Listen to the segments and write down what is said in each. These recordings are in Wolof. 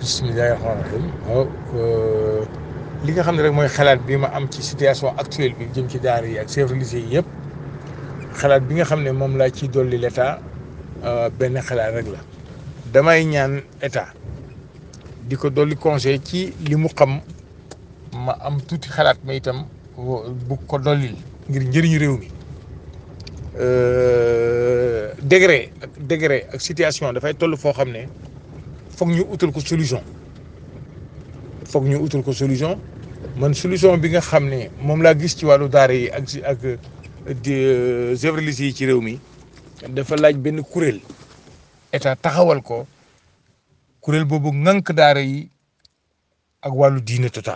bismillahi rahmaani rahim waaw li nga xam ne rek mooy xalaat bi ma am ci situation actuelle bi jëm ci daara yi ak chefs religieux yi yëpp xalaat bi nga xam ne moom laa ci dolli l' état benn xalaat rek la damay ñaan état di ko dolli conseil ci li mu xam ma am tuuti xalaat ma itam bu ko dollil ngir njëriñu réew mi degré ak degré ak situation dafay toll foo xam ne foog ñu utal ko solution foog ñu utal ko solution man solution bi nga xam ne moom laa gis ci wàllu daara yi ak ak chefs religieux yi ci réew mi dafa laaj benn kuréel état taxawal ko kuréel boobu ŋànk daara yi ak wàllu diine total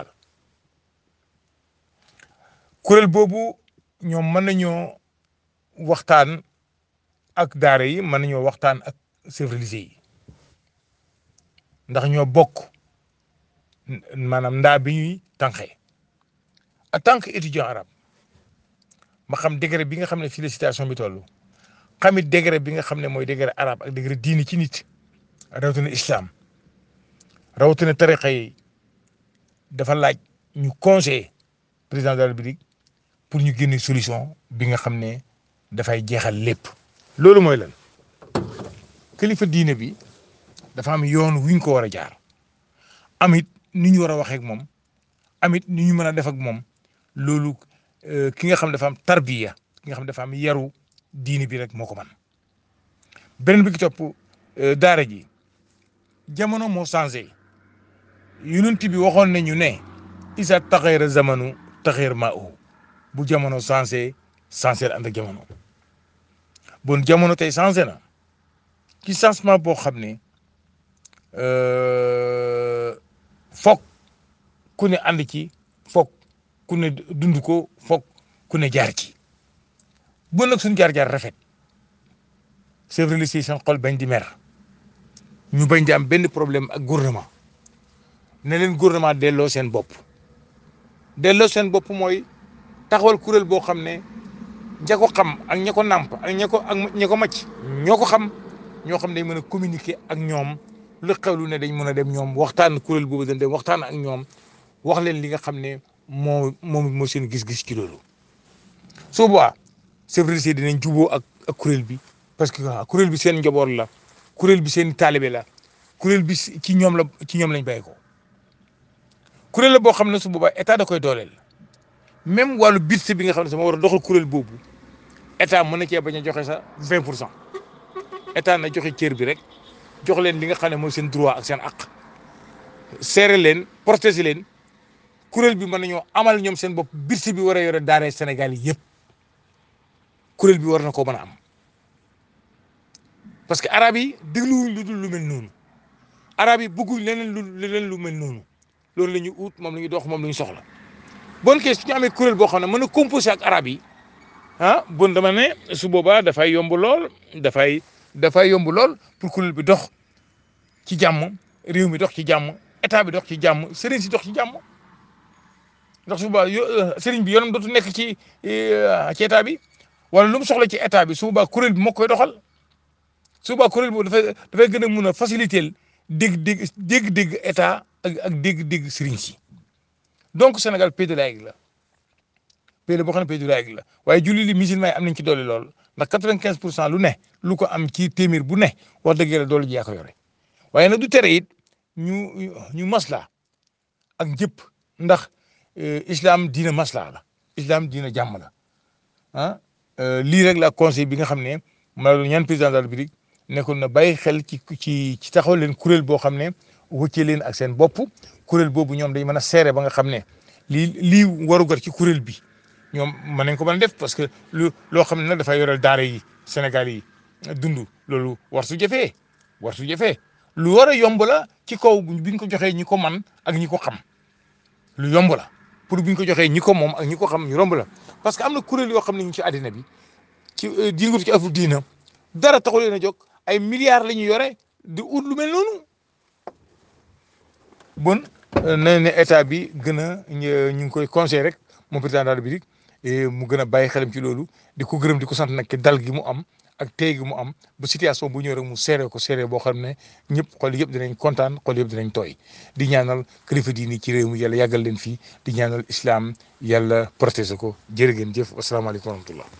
kuréel boobu ñoom mën nañoo waxtaan ak daara yi mën nañoo waxtaan ak chefs religieux yi ndax ñoo bokk maanaam ndaa bi ñuy tànqee en tant que étudiant arabe ma xam degré bi nga xam ne fii la situation bi toll xamit degré bi nga xam ne mooy degré arabe ak degré diini ci nit rawatina islam rawatina tariqa yi dafa laaj ñu conseiller président de la République pour ñu génne solution bi nga xam ne dafay jeexal lépp. loolu mooy lan kilifa diine bi dafa am yoon wuñ ko war a jaar amit ni ñu war a waxee ak moom amit ni ñu mën a def ak moom loolu ki nga xam dafa am tarbiya ki nga xam dafa am yaru diine bi rek moo ko man beneen bi ki topp daara ji jamono moo changé yonent bi waxoon nañu ne isa taxeera zamanu taxeer maa u bu jamono changé changé ànd ak jamono bon jamono tey changé na ci changement boo xam ne foog ku ne ànd ci foog ku ne dund ko foog ku ne jaar ci bon nag suñu jaar-jaar rafet chefs religieux seen xol bañ di mer ñu bañ di am benn problème ak gouvernement ne leen gouvernement delloo seen bopp delloo seen bopp mooy taxawal kuréel boo xam ne ña ko xam ak ña ko nàmp ak ña ko ak ña ko macc ñoo ko xam ñoo xam ne dañ mën a communiquer ak ñoom lu xewlu ne dañ mën a dem ñoom waxtaan kuréel boobu dañ dem waxtaan ak ñoom wax leen li nga xam ne moo moom moo seen gis-gis ci loolu su boobaa chefs religieux dinañ juboo ak ak kuréel bi parce que kuréel bi seen njaboot la kuréel bi seen taalibe la kuréel bi ci ñoom la ci ñoom lañ bàyyi ko kuréel la boo xam ne su boobaa état da koy dooleel même wàllu budget bi nga xam ne sama war a doxal kuréel boobu état mën na cee bañ a joxe sa 20 pour cent état na joxe cër bi rek jox leen li nga xam ne mooy seen droit ak seen aq seere leen protéger leen kuréel bi mën nañoo amal ñoom seen bopp budget bi war a yore daara Sénégal yi yëpp kuréel bi war na koo mën a am parce que arab yi dégluwuñ lu dul lu mel noonu arab yi bëgguñ leneen lu leneen lu mel noonu loolu la ñuy ut moom la ñuy dox moom la ñu soxla bon kay su ñu amee kuréel boo xam ne mën a composé ak arab yi ah bon dama ne su boobaa dafay yomb lool dafay dafay yomb lool pour kuréel bi dox ci jàmm réew mi dox ci jàmm état bi dox ci jàmm sëriñ si dox ci jàmm ndax su boobaa yo sëriñ bi yoonam dootu nekk ci ci état bi wala lu mu soxla ci état bi su boobaa kuréel bi moo koy doxal su boobaa kuréel boobu dafay dafay gën a mun a faciliter dégg-dégg dégg-dégg état ak ak dégg-dégg sëriñ si donc Sénégal pays de laïque la pays la boo xam ne pays de laïque la waaye julli li musulman yi am nañ ci doole lool ndax quatre-vingt-quinze pour cent lu ne lu ko am ci téeméer bu ne wax dëgg yàlla doole ji yaa ko yore waaye nag du tere it ñu ñu masla ak njëpp ndax islam diina masla la islam diina jàmm la ah lii rek la conseil bi nga xam ne ma la ñaan président de la République nekkoon na bàyyi xel ci ci ci taxaw leen kuréel boo xam ne wëccee leen ak seen bopp kuréel boobu ñoom dañ mën a seere ba nga xam ne lii lii warugar ci kuréel bi ñoom mën nañ ko mën a def parce que lu loo xam ne nag dafay yoral daara yi Sénégal yi dund loolu war su jafee war su jafee lu war a yomb la ci kaw bi ñu ko joxee ñi ko man ak ñi ko xam lu yomb la pour bi ñu ko joxee ñi ko moom ak ñi ko xam ñu romb la parce que am na kuréel yoo xam ne ñu ci àddina bi ci dingut ci afu diina dara taxu leen a jóg ay milliards la ñu yore di ut lu mel noonu bon na ne état bi gën a ñu ngi koy conseil rek moom président de la République mu gën a bàyyi xelam ci loolu di ko gërëm di ko sant nag ki dal gi mu am ak tey gi mu am ba situation bu ñëw rek mu seere ko seere boo xam ne ñëpp xol yëpp dinañ kontaan xol yëpp dinañ tooy di ñaanal kilifa diini ci réew mi yàlla yàggal leen fii di ñaanal islam yàlla protéger ko jërë ngeen jëf wasalaamaaleykum wa rahmatullah